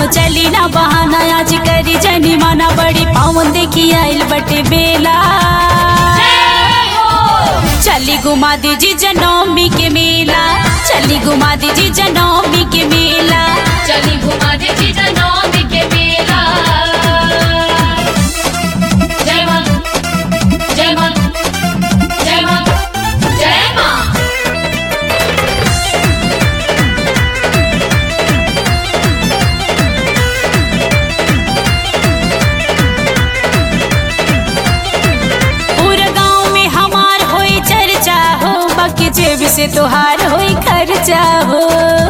चली ना बहाना आज करी जनी माना बड़ी पावन देखी आइल बटे बेला चली घुमा दीजी जनौमी के मेला चली घुमा दीजी जनौमी के मेला चली घुमा दे जीजा नौमी के मेला जय मां जय मां जय मां जय मां पूरा गांव में हमार होई चर्चा हो बाकी जेब से तोहार होई खर्चा हो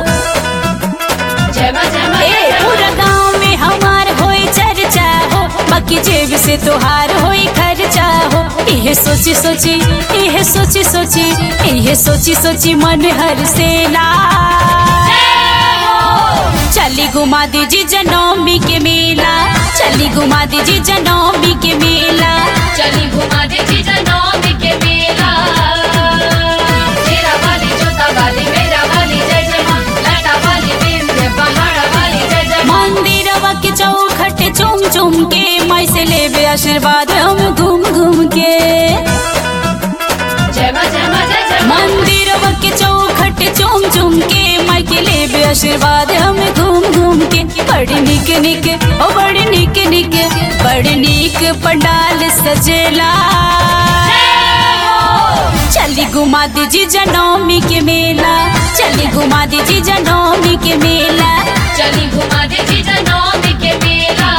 जय मां जय मां ए पूरा गांव में हमार होई चर्चा हो बाकी जेब से तोहार होई खर्चा हो इहे सोची सोची इहे सोची सोची इहे सोची सोची मन हर से ला चली घुमा दीजी जनौमी के मेला चली घुमा दीजी जनौमी के मेला चली घुमा दे जीजा नौमी के मेला तेरा वाली जोता वाली मेरा वाली जय जय मां लाटा वाली विंध्य पहाड़ वाली जय जय मां मंदिरवा के चौखट चुम चुम के मैं से लेबे आशीर्वाद हम घूम घूम के जय मां जय मां जय जय मां मंदिरवा के चौखट चुम चुम के मैं के लेबे आशीर्वाद हम घूम घूम के बड़ी निक निक ओ बड़ी निक निक बड़ी निक पंडाल सजेला चली घुमा दीजी जनौमी के मेला चली घुमा दीजी जनौमी के मेला चली घुमा दे जीजा नौमी के मेला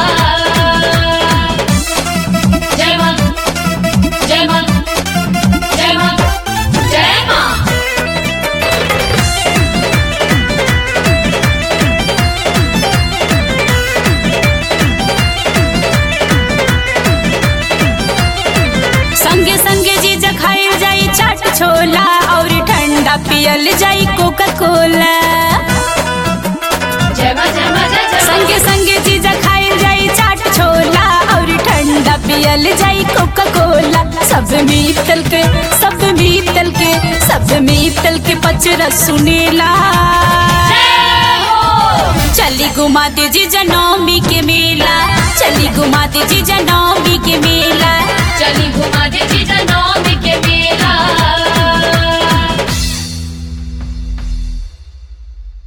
जय मां जय मां जय मां जय मां संगे संगे जी खाइल जाई चाट छोला और ठंडा पियल जाई कोका कोला जय मां जय मां जय जय मां संगे संगे जी खाइल जाई चाट छोला और ठंडा पियल जाई कोका कोला सब मीतल के सब मीतल के सब मीतल के पचरा सुनेला चली घुमा दीजी जनौमी के मेला चली घुमा दीजी जनौमी के मेला चली घुमा दे जीजा